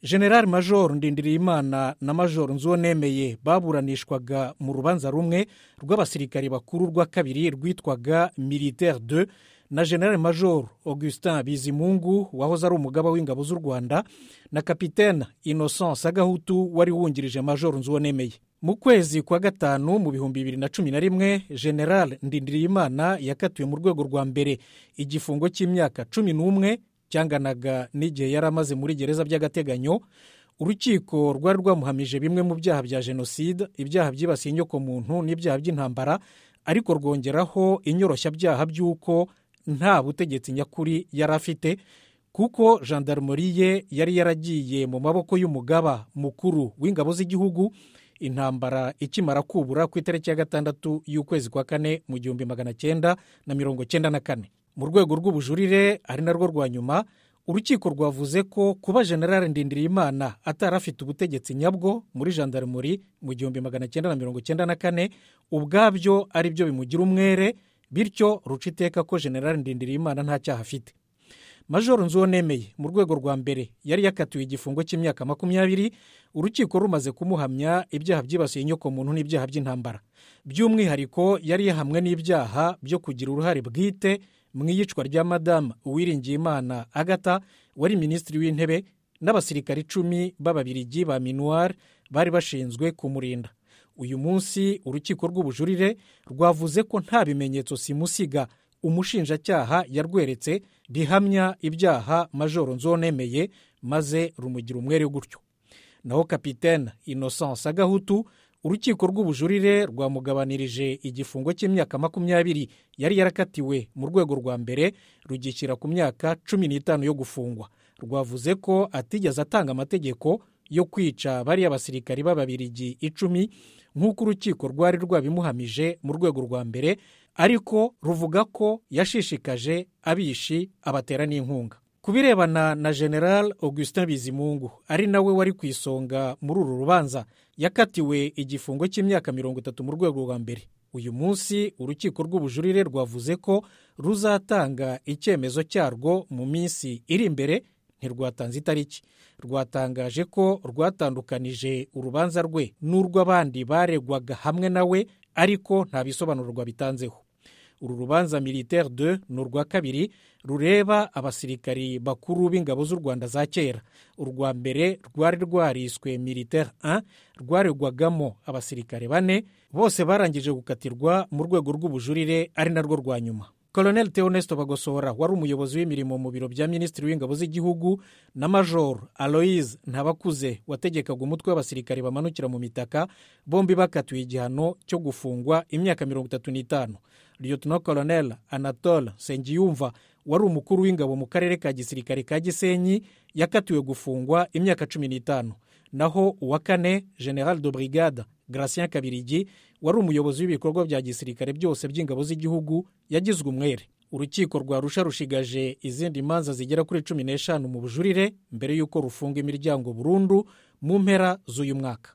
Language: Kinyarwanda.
general major ndindiriyimana na major nzuwo nemeye baburanishwaga mu rubanza rumwe rw'abasirikari bakuru rwa kabiri rwitwaga militaire de na general major augustin bizimungu wahoze ari umugaba w'ingabo z'u rwanda na kapitene innocence agahutu wari wungirije major nzuwo nemeye mu kwezi kwa gatanu mu bihumbi bibiri na cumi na rimwe general ndindiriyimana yakatiwe mu rwego rwa mbere igifungo cy'imyaka cumi n'umwe cyanganaga n'igihe yari amaze muri gereza by'agateganyo urukiko rwari rwamuhamije bimwe mu byaha bya jenoside ibyaha byibasiye inyokomuntu n'ibyaha by'intambara ariko rwongeraho inyoroshyabyaha by'uko nta butegetsi nyakuri yari afite kuko gendarmeri ye yari yaragiye mu maboko y'umugaba mukuru w'ingabo z'igihugu intambara ikimara kubura ku itariki ya gatandatu y'ukwezi kwa kane mu gihumbi magana cyenda na mirongo cyenda na kane mu rwego rw'ubujurire ari narwo rwa nyuma urukiko rwavuze ko kuba generale ndindiriyimana atari afite ubutegetsi nyabwo muri gendarmeri mu gihumbi magana cyenda na mirongo cyenda na kane ubwabyo ari byo bimugira umwere bityo ruca iteka ko generale ndindiriyimana nta cyaha afite majoro nzuwo nemeye mu rwego rwa mbere yari yakatiwe igifungo cy'imyaka makumyabiri urukiko rumaze kumuhamya ibyaha byibasiye inyokomuntu n'ibyaha by'intambara by'umwihariko yari yahamwe n'ibyaha byo kugira uruhare bwite mu iyicwa rya madamu uwiringiyimana agata wari minisitiri w'intebe n'abasirikari icumi b'ababirigi ba minuwari bari bashinzwe kumurinda uyu munsi urukiko rw'ubujurire rwavuze ko nta bimenyetso simusiga umushinjacyaha yarweretse bihamya ibyaha majoro nzonemeye maze rumugira umwere gutyo naho kapitene innocence agahutu urukiko rw'ubujurire rwamugabanirije igifungo cy'imyaka makumyabiri yari yarakatiwe mu rwego rwa mbere rugishyira ku myaka cumi n'itanu yo gufungwa rwavuze ko atigeze atanga amategeko yo kwica bariya basirikari b'ababirigi icumi nk'uko urukiko rwari rwabimuhamije mu rwego rwa mbere ariko ruvuga ko yashishikaje abishi abatera n'inkunga ku birebana na general augustin bizimungu ari nawe wari ku isonga muri uru rubanza yakatiwe igifungo cy'imyaka mirongo itatu mu rwego rwa mbere uyu munsi urukiko rw'ubujurire rwavuze ko ruzatanga icyemezo cyarwo mu minsi iri imbere ntirwatanze itariki rwatangaje ko rwatandukanije urubanza rwe n'urw'abandi baregwaga hamwe nawe ariko nta bisobanuro rwabitanzeho uru rubanza militaire de ni urwa kabiri rureba abasirikari bakuru b'ingabo z'u rwanda za kera urwa mbere rwari rwariswe militaire 1 rwaregwagamo abasirikare bane bose barangije gukatirwa mu rwego rw'ubujurire ari narwo rwa nyuma colonel teonesto bagosora wari umuyobozi w'imirimo mu biro bya minisitiri w'ingabo z'igihugu na major aloise ntabakuze wategekaga umutwe w'abasirikare bamanukira mu mitaka bombi bakatiwe igihano cyo gufungwa imyaka mirongo itatu n'itanu liyotino colonel anatole sengiyumva wari umukuru w'ingabo mu karere ka gisirikare ka gisenyi yakatiwe gufungwa imyaka cumi n'itanu naho uwa kane general de brigade gratien kabirigi wari umuyobozi w'ibikorwa bya gisirikare byose by'ingabo z'igihugu yagizwe umwere urukiko rwa rusha rushigaje izindi manza zigera kuri cumi n'eshanu mu bujurire mbere y'uko rufunga imiryango burundu mu mpera z'uyu mwaka